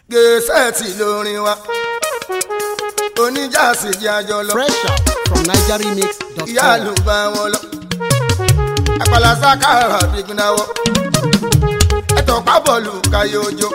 gẹ̀ẹ́sẹ̀tì lórin wa oníjàsí jẹ́ àjọ lọ Fresh out from NigerRemix.com. ìyá ló bá wọn lọ àpàlà sákàrà bìgúnáwọ ẹtọ pábọọlù káyé ojó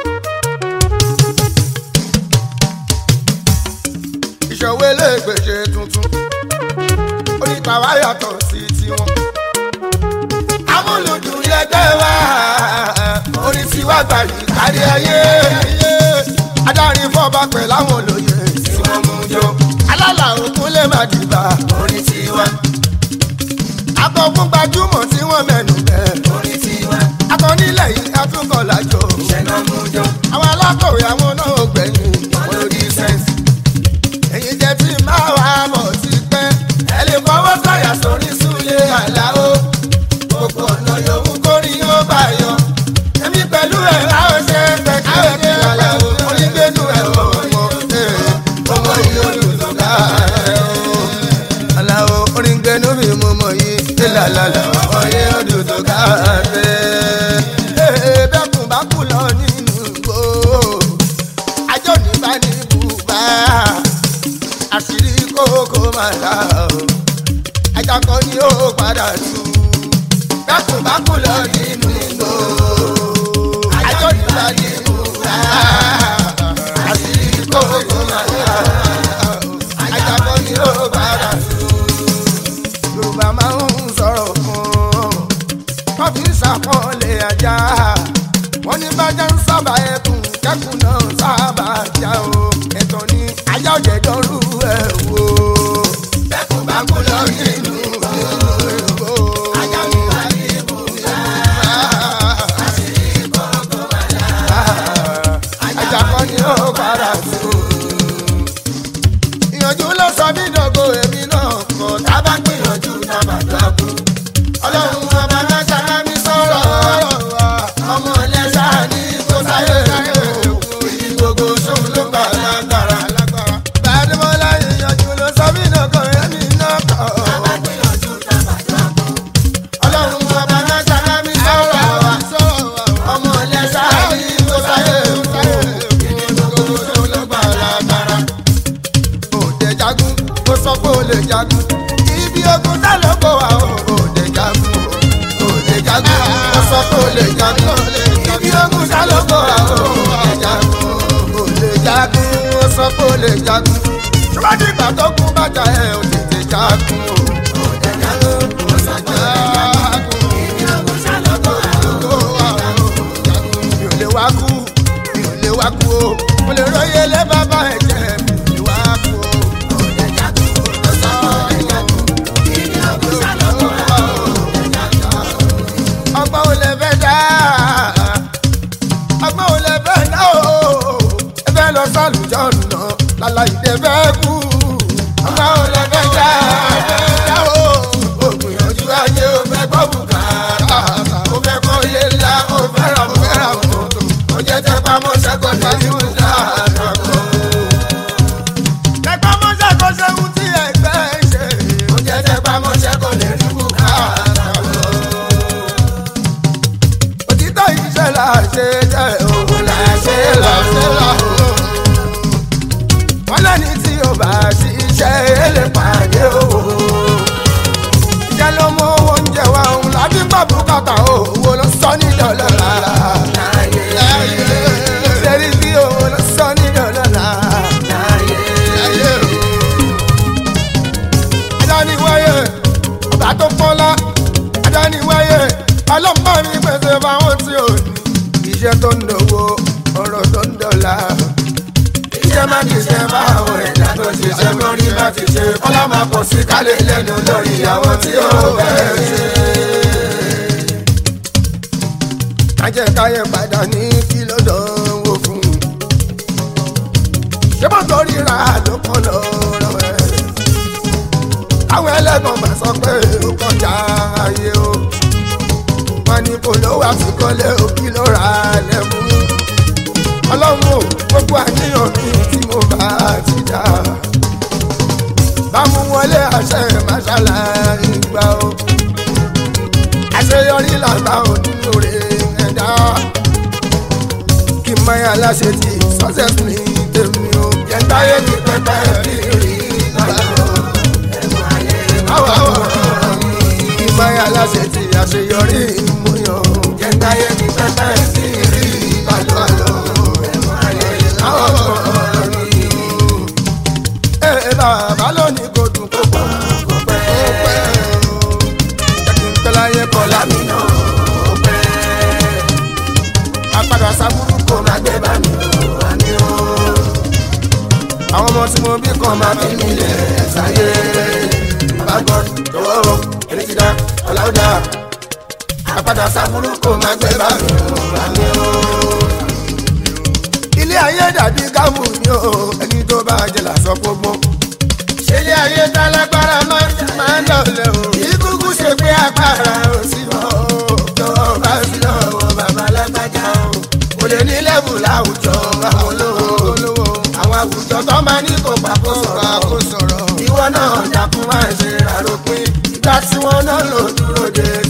ìṣòwò eléègbèsè tuntun onítàwá yàtọ̀ sí tiwọn amúlùdùn lẹgbẹ́ wa orin tiwa gbàyè kárí ayé adarí fọba pẹ̀ láwọn olóye tí wọ́n mú jọ alálà òkun lè má dìbà orin tiwa akọ̀fún gbajúmọ̀ tí wọ́n mẹ́nu bẹ̀ orin tiwa akọ̀nílẹ̀ yìí atúkọ̀ lájọ ṣẹ̀nà mú jọ àwọn alákọ̀wé àwọn náà ò gbẹ̀yìn wọn lórí sẹ́ǹsì èyí jẹ́ tí máa wà mọ̀ ti pẹ́ ẹ lè fọwọ́ sọ̀yà sórí súlẹ̀ àláwọ̀ gbogbo ọ̀nà yòówù kórì yóò bá yọ. èmi pẹ̀lú ẹ̀ láwọn ṣe é fẹ́ kí ẹ kí aláwọ̀ onígbẹ́nu ẹ̀ ọmọ ọmọ yìí olùdókà ẹ̀ o. aláwọ̀ onígbẹ́nu mi mú mọ̀ yìí ìlàlàlà ọmọ yìí olùdókà ẹ̀. bẹ́kùn bá kú lọ nínú igbó ajó ní bá ní bùbá àṣírí kókó máa dá o ajakọ ni ó padà tù bákùbákù lọ nínú igbó àjọ nígbà nínú rà àṣírí kókó máa dá o ajakọ ni ó padà tù yorùbá máa ń sọ̀rọ̀ kan wọ́n fi ń ṣàpọ́nlé ajá wọ́n ní bájá ń sábà ẹkùn kẹ́kùn náà sábà já o ẹ̀tọ́ ni ajá òjẹ̀dọ́rú ẹ̀ wò. bẹ́kùn bá kú lọ nínú ìgbò ajá mi wà ní ibùdó àṣírí kọ̀ọ̀kan wà láà ajá kan ni ó padà tó. ìyànjú ló sọ mí dọ̀gọ èmi náà kọ̀ tá a bá gbìyànjú tá a bá dọ̀kú. ọlọ́run ọba náà ṣáná mi sọ̀rọ̀ ọmọ ẹlẹ́sà ní kó sáyé ìdí gbogbo sóun ló gbà lágbára. Bàdémọ́lá ìyànjú ló sọ mí dọ̀gọ èmi náà kọ̀. ọlọ́run ọba náà ṣáná mi sọ̀rọ̀ ọmọ ẹlẹ́sà ní kó sáyé ìdí gbogbo sóun ló gbà lágbára òde jagun ó sọ pé ó lè jagun ibi ogun tá ló kó wa o òde jagun o òde jagun ó sọ pé ó lè jagun ibi ogun tá ló kó wa o òde jagun o òde jagun ó sọ pé ó lè jagun ṣùgbọ́n ìgbà tó kú bàjá ẹ̀ ò tètè jagun o òde jagun ó sọ pé ó lè jagun ibi ogun tá ló kó wa o òde jagun mi ò lè wá kú mi ò lè wá kú o mo lè róye lé bàbá ẹ̀ jẹ́ mi ò lè wá kú o. Òde jagun, ó sọ pé ó lè jagun, ibi ogun tá ló kó wa o, òde jagun. ọgbọ́n ò lè fẹ́ dá ọgbọ́n ò lè fẹ́ dá o ẹ fẹ́ lọ sálùjọ́ nà láláì dé fẹ́ kú ọgbọ́n ò lè fẹ́ dá dá o ògbìyànjú ayé o fẹ́ gbọ́ bùkátà o fẹ́ kọ́ ilé ńlá o fẹ́ ra o fẹ́ ra mọ́tò o jẹ́ tẹ́ pamọ́ sẹ́kọ̀ọ́ ní ìlú dáadáa tẹpá mọ́ṣẹ́ kó ṣẹ́hun tí ẹgbẹ́ ń ṣe. ó jẹ́ tẹpá mọ́ṣẹ́ kó lè rí bùkátà lọ. òtítọ́ iṣẹ́ là ṣe jẹ́ òun là ṣe là ṣe là o. wọ́n lẹ́ni tí ó bá ṣiṣẹ́ èlé pàdé owó. iṣẹ́ ló mú owó oúnjẹ wa òun lábí pàbó kàtà owó ló sọ ní dọ́lọ́lá. ṣẹ́rí bí owó ló sọ ní dọ́lọ́lá adániwáyé ọba tó pọ́nlá adániwáyé ọlọ́mọ mi pèsè fáwọn tí ò ní iṣẹ́ tó ń dòwó ọ̀rọ̀ tó ń dọ̀la. iṣẹ́ má ti ṣe báwọn ẹ̀dá tó ṣiṣẹ́ lórí bá ti ṣe kọ́lá máa pọ̀ sí kálẹ̀ lẹ́nu lórí ìyàwó tí ó bẹ̀rẹ̀ ṣe. ajẹ́káyé padà ní kí ló dánwò fún un. ṣé bọ́tò ríra ló kọ́ lọ́rọ̀ ẹ̀ àwọn ẹlẹ́gbọ̀n máa sọ pé ó kọjá ayé o wọn ní kò ló wá sí kọ́lé òbí ló ra lẹ́kùn ọlọ́run ò gbogbo àníyàn mi tí mo bá ti dá bámu wọlé àṣẹ màṣálà ìgbà o àṣeyọrí làgbà ò nínú rẹ̀ ẹ̀dá kí ìmọ̀yà aláṣẹ ti success ní tèmi o. jẹ́ntáyé ní pẹ́pẹ́ rírì lọ́wọ́ ẹ̀mú ayé máwọ̀ ìmọ̀yà aláṣẹ ti àṣeyọrí ìmúyàn. jẹ́ntáyé ní pẹ́pẹ́ rírì lọ́wọ́ ẹ̀mú ayé máwọ̀ ẹ bàbá lónìí kò dùn kó pọ̀ kó pẹ́ kó pẹ́ jẹ́ kí n pẹ́ láyé kọ́ lámì náà kó pẹ́ apádà sábúrú kò má gbé bá mi ò wá ní o. àwọn ọmọ tí mo bí kan máa fi mí lẹ̀ ṣáyé. bàbá gbọ́ tọwọ́ o ẹni ti dá ọ̀làwùdà. apádà sábúrú kò má gbé bá mi ò wá ní o. ilé ayé dàbí gámù ni o ẹni tó bá jẹ làṣọ gbogbo. ṣé ilé ayé tálágbára máa ń dọ̀lẹ́ o. ìkúkú ṣe pé agbára ò sí mọ́ o. jọ̀wọ́ bá sí lọ́wọ́ bàbá lágbájá o. kò lè ní lẹ́bù láwùjọ àwọn olówó. àwọn àwùjọ tó máa ní kó pàkó sọ̀rọ̀. ìwọ náà dákun máa ṣe àròpin. ìgbà tí wọ́n náà lò dúró de